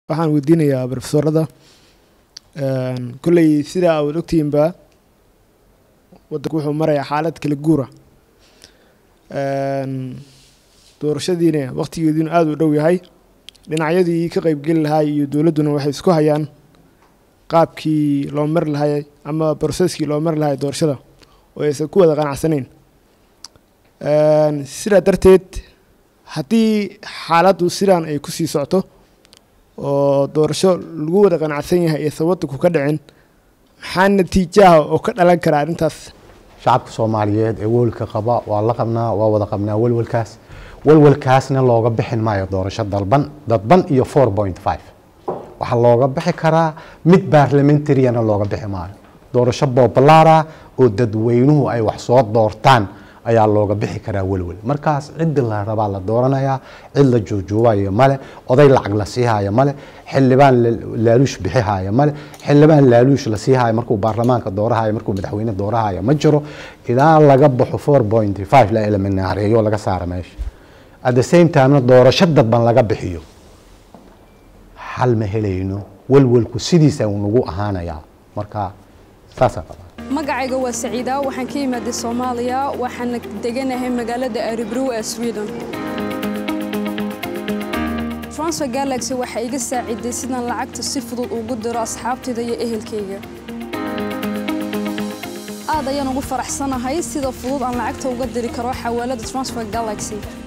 waxaan weydiinayaa brofesorada kolley sidaa aad ogtihiinba waddanku wuxuu marayaa xaalad kala guura doorashadiina waqtigeediinu aada u dhow yahay dhinacyadii ka qeybgeli lahaa iyo dowladduna waxay isku hayaan qaabkii loo mari lahay ama broseskii loo mari lahay doorashada oo aysan ku wada qanacsanayn sidaa darteed haddii xaaladdu sidaan ay kusii socto oo doorasho lagu wada qanacsan yahay aysan waddanku ka dhicin maxaa natiijaha oo ka dhalan kara arrintaas shacabka soomaaliyeed ee welwelka qaba waa la qabnaa waa wada qabnaa welwelkaas welwelkaasna looga bixin maayo doorasho dalban dadban iyo four point five waxaa looga bixi karaa mid baarlamentariana looga bixi maayo doorasho bobolaara oo dadweynuhu ay wax soo doortaan ayaa looga bixi karaa welwel markaas ciddi la rabaa la dooranayaa cid la juujuubayo male oday lacag la siihayo male xildhibaan laaluush bixihayo male xildhibaan laaluush la siihayo markuu baarlamaanka doorahayo markuu madaxweyne doorahayo ma jiro ilaa laga baxo four point five la eliminaareeyo laga saara meesha at the same timena doorasho dadban laga bixiyo xal ma helayno welwelku sidiisa uu nagu ahaanayaa marka saasaa qabaa magacayga waa saciida waxaan ka imaaday soomaaliya waxaana deganahay magaalada aribrow ee sweden transfer galaxy waxay iga saaciday sidaan lacagta si fudud ugu diro asxaabtayda iyo ehelkayga aad ayaan ugu faraxsanahay sida fudud aan lacagta uga diri karo xawaalada transfer galaxy